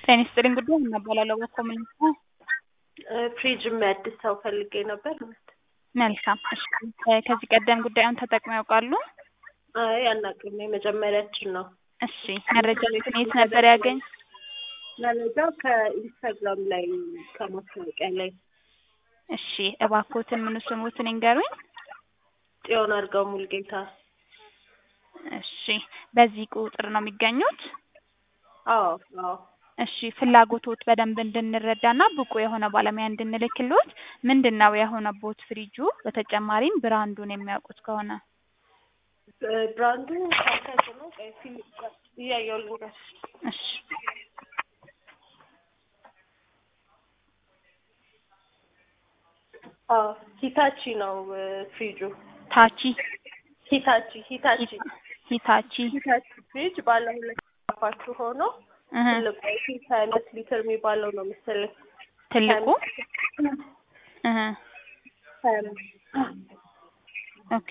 ጤና ይስጥልኝ ጉዳይ እናባላለሁ በኮሚኒቲ ፍሪጅ የሚያድስ ሰው ፈልጌ ነበር። መልካም እሺ ከዚህ ቀደም ጉዳዩን ተጠቅመው ያውቃሉ? አይ አናውቅም፣ የመጀመሪያችን ነው። እሺ መረጃውን የት ነበር ያገኝ? መረጃው ከኢንስታግራም ላይ ከማስታወቂያ ላይ እሺ እባክዎትን ምኑ ስሙትን ይንገሩኝ። ጽዮን አድርገው ሙልጌታ። እሺ በዚህ ቁጥር ነው የሚገኙት? አዎ አዎ እሺ ፍላጎቶት በደንብ እንድንረዳና ብቁ የሆነ ባለሙያ እንድንልክልዎት ምንድን ነው የሆነቦት ፍሪጁ? በተጨማሪም ብራንዱን የሚያውቁት ከሆነ ብራንዱ ካንተር ነው። ቆይ ፊልም እያየሁ ልንገርሽ። እሺ አዎ ሂታቺ ነው ፍሪጁ። ታቺ ሂታቺ ሂታቺ ሂታቺ ሂታቺ ፍሪጅ ባለ ሁለት አፓችሁ ሆኖ እህ ትልቁ አይ ቲንክ ሀያ አምስት ሊትር የሚባለው ነው መሰለኝ። ትልቁ እህ ሀያ አምስት ኦኬ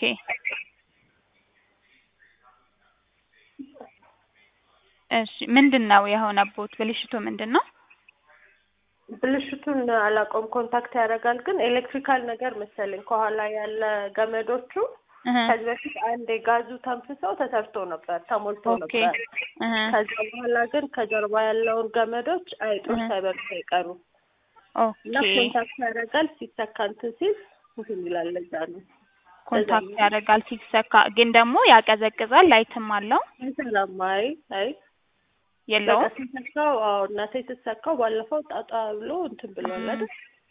እሺ ምንድን ነው የሆነቦት? ብልሽቱ ምንድን ነው? ብልሽቱን አላውቀውም። ኮንታክት ያደርጋል ግን ኤሌክትሪካል ነገር መሰለኝ ከኋላ ያለ ገመዶቹ እህ ከዚህ በፊት አንድ የጋዙ ተንፍሰው ተሰርቶ ነበር ተሞልቶ ኦኬ ነበር። እህ ከዛ በኋላ ግን ከጀርባ ያለውን ገመዶች አይጦች እህ ሳይበርሱ አይቀሩ እና ኦኬ ኮንታክት ያደርጋል ሲሰካ እንትን ሲል እንትን ይላል። ለዛ ነው ኮንታክት ያደርጋል ሲሰካ፣ ግን ደግሞ ያቀዘቅዛል። ላይትም አለው አይሰራም። አይ አይ በቃ የለውም? ሲሰካው አዎ እናቴ ስትሰካው ባለፈው ጣጣ ብሎ እንትን ብሏል አይደል?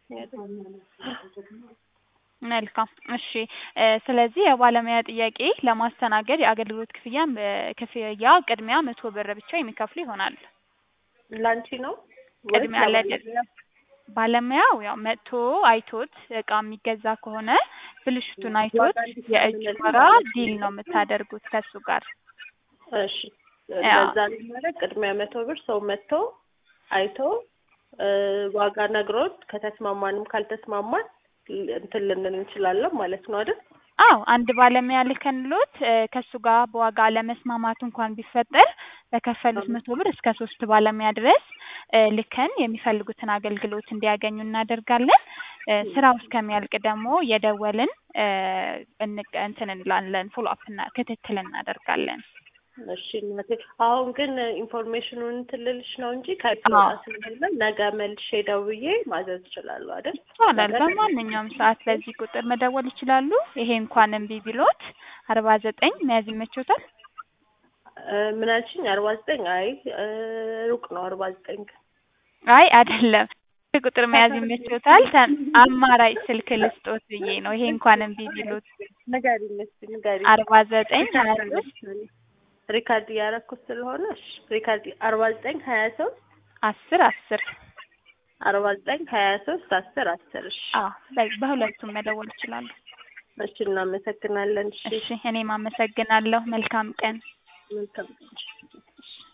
መልካም እሺ እ ስለዚህ የባለሙያ ጥያቄ ለማስተናገድ የአገልግሎት ክፍያ ክፍያ ቅድሚያ መቶ ብር ብቻ የሚከፍሉ ይሆናል። ላንቺ ነው ወይስ ቅድሚያ ለድ ለባለሙያ? ባለሙያው ያው መጥቶ አይቶት እቃ የሚገዛ ከሆነ ብልሽቱን አይቶት ዋጋ እንዴት ነው የእጅ የምንለው? ወራ ዲል ነው የምታደርጉት ከሱ ጋር። እሺ ያው እንደዛ ለማድረግ ቅድሚያ መቶ ብር ሰው መጥቶ አይቶ እ ዋጋ ነግሮት ከተስማማንም ካልተስማማን ል- እንትን ልንል እንችላለን ማለት ነው አይደል? አዎ አንድ ባለሙያ ልከንሎት እ ከሱ ጋር በዋጋ አለመስማማት እንኳን ቢፈጠር በከፈሉት መቶ ብር እስከ ሶስት ባለሙያ ድረስ እ ልከን የሚፈልጉትን አገልግሎት እንዲያገኙ እናደርጋለን። እ ስራው እስከሚያልቅ ደግሞ የደወልን እ እንቅ እንትን እንላለን ፎሎ አፕ እና ክትትል እናደርጋለን። እሺ እናቴ አሁን ግን ኢንፎርሜሽኑን እንትን ልልሽ ነው እንጂ ከቤት አዎ መውጣት ስለሌለ ነገ መልሼ ደውዬ ማዘዝ እችላለሁ አይደል? ይቻላል። ነገ በማንኛውም ሰዓት በዚህ ቁጥር መደወል ይችላሉ። ይሄ እንኳን እምቢ ቢሎት አርባ ዘጠኝ መያዝ ይመቾታል? እ ምን አልሽኝ? አርባ ዘጠኝ አይ እ ሩቅ ነው አርባ ዘጠኝ ግን አይ አይደለም ይህ ቁጥር መያዝ ይመቾታል? ተ- አማራጭ ስልክ ልስጦት ብዬ ነው። ይሄ እንኳን እምቢ ቢሎት ንገሪኝ እስኪ ንገሪኝ። አርባ ዘጠኝ ሀያ ሪካርድ ሶስት አደረግኩት ሪካርድ እያደረኩት ስለሆነ እሺ ሪካርድ አርባ ዘጠኝ ሀያ ሶስት አስር አስር አርባ ዘጠኝ ሀያ ሶስት አስር አስር እሺ አዎ በ- በሁለቱም መደወል ይችላሉ። እሺ እናመሰግናለን። እሺ እሺ እኔም አመሰግናለሁ። መልካም ቀን። መልካም